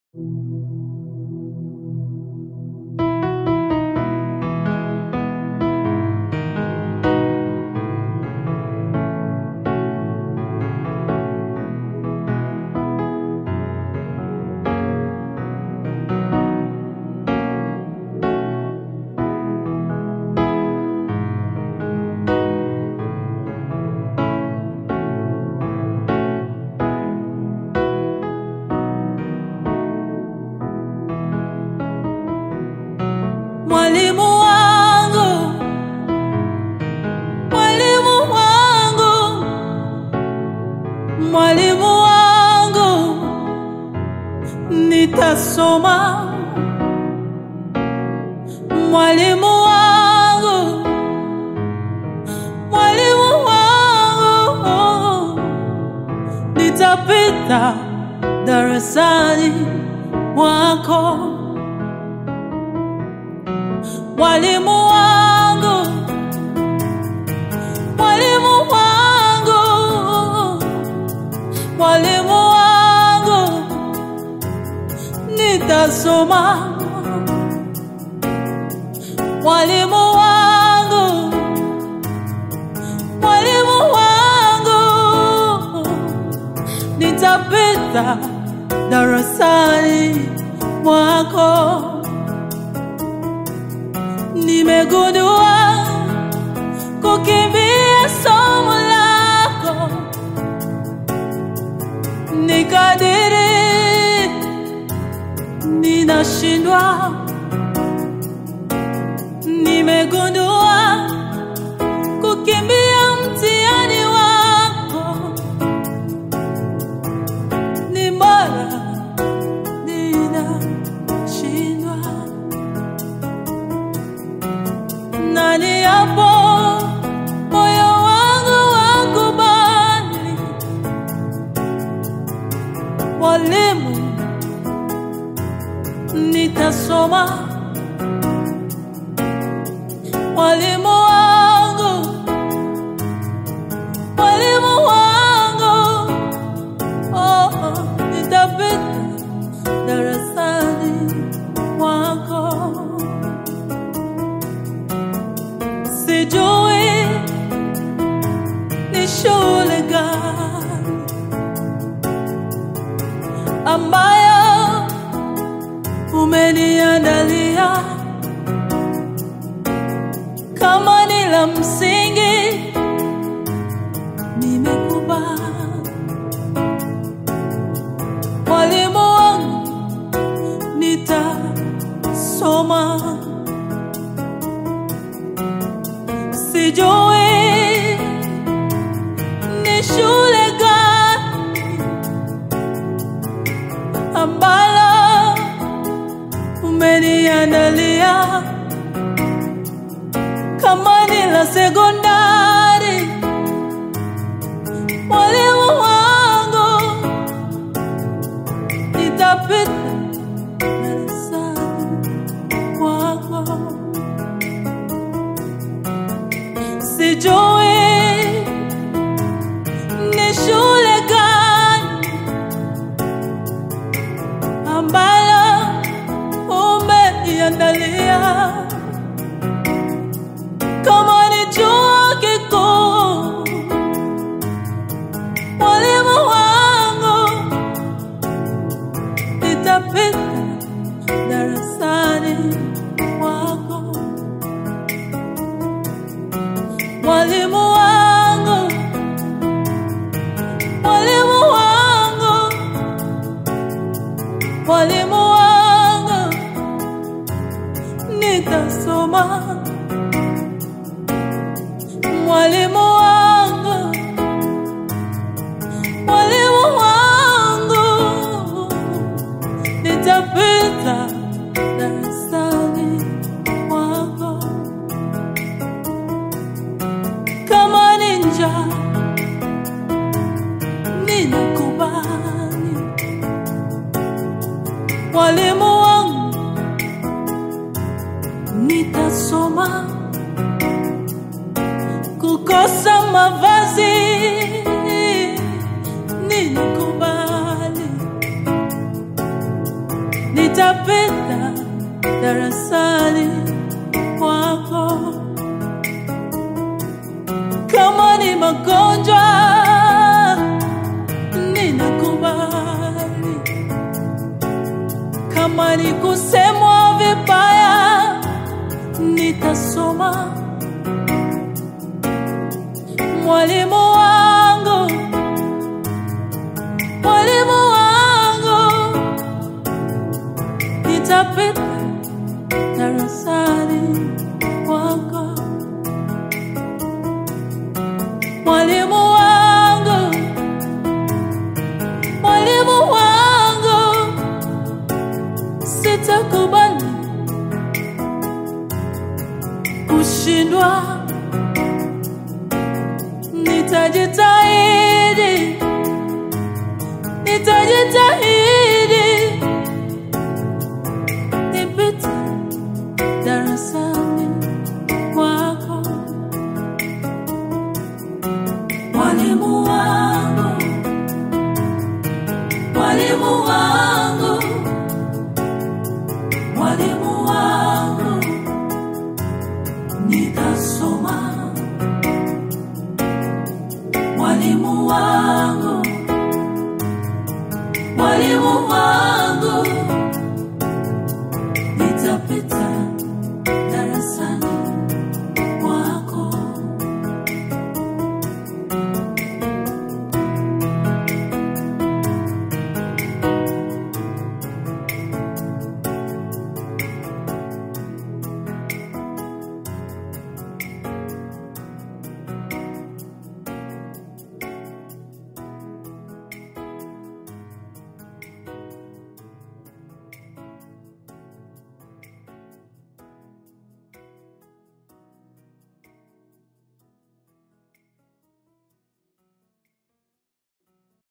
Mwalimu wangu, mwalimu wangu, mwalimu wangu, nitasoma. Mwalimu wangu, mwalimu wangu, nitapita darasani mwako. Mwalimu wangu, mwalimu wangu, mwalimu wangu, nitasoma. Mwalimu wangu, mwalimu wangu, nitapita darasani mwako. Nimegundua kukimbia somo lako ni kadiri ninashindwa. Nimegundua kukimbia mtihani wako ni bora ninashindwa. Nani hapo moyo wangu wakubali, mwalimu, nitasoma. Mwalimu wangu, mwalimu wangu, oh, oh, nitapita darasani mwako. Sijui ni shule gani ambayo umeniandalia, kama ni la msingi nimekubali. Mwalimu wangu, nitasoma. Sijui ni shule gani ambalo umeniandalia, kama ni la sekondari. Mwalimu wangu, nitapita darasani mwako. Sijui ni shule gani ambalo umeniandalia, kama ni chuo kikuu. Mwalimu wangu, nitapita darasani mwako. Mwalimu wangu, mwalimu wangu, mwalimu wangu, nitasoma. Mwalimu wangu, mwalimu wangu, nitapita darasani mwako. kama ninja ninakubali. Mwalimu wangu, nitasoma. Kukosa mavazi ninakubali. nitapita darasani kwako. Kama ni magonjwa, ninakubali. Kama ni kusemwa vibaya, nitasoma. Mwalimu wangu, mwalimu wangu, nitapita darasani kwako. Mwalimu wangu, mwalimu wangu, sitakubali kushindwa. Nitajitahidi, nitajitahidi